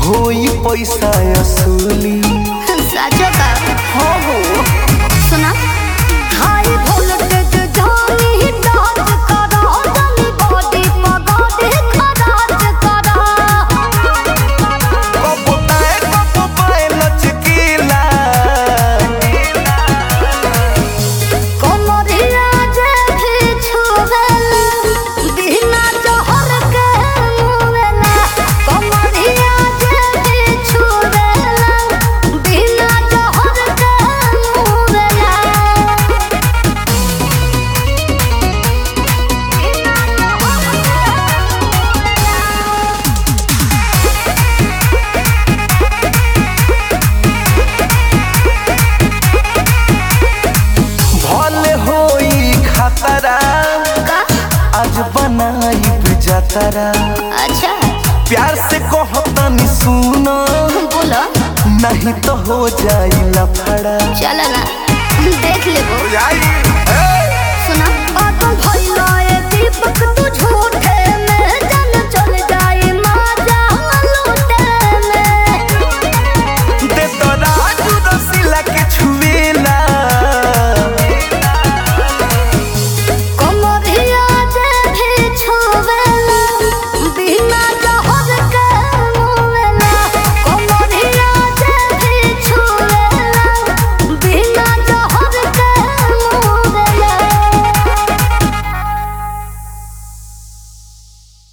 होई पैसा असुली साचो का हो हो सुना हाई वोल्टेज जानी डांस करा जानी बॉडी पगाडे खराज करा कबो ताए कबो बाए लचकीला कोमरिया जे भी छुवेला बिना जहर के मुवेला कोमरिया जे भी छुवेला बिना जहर के मुवेला भले होई खतरा का आज बनाई जतरा अच्छा प्यार से कहतनी सुनो बोलो नहीं तो हो जाई लफड़ा चल ना देख लेबो जाई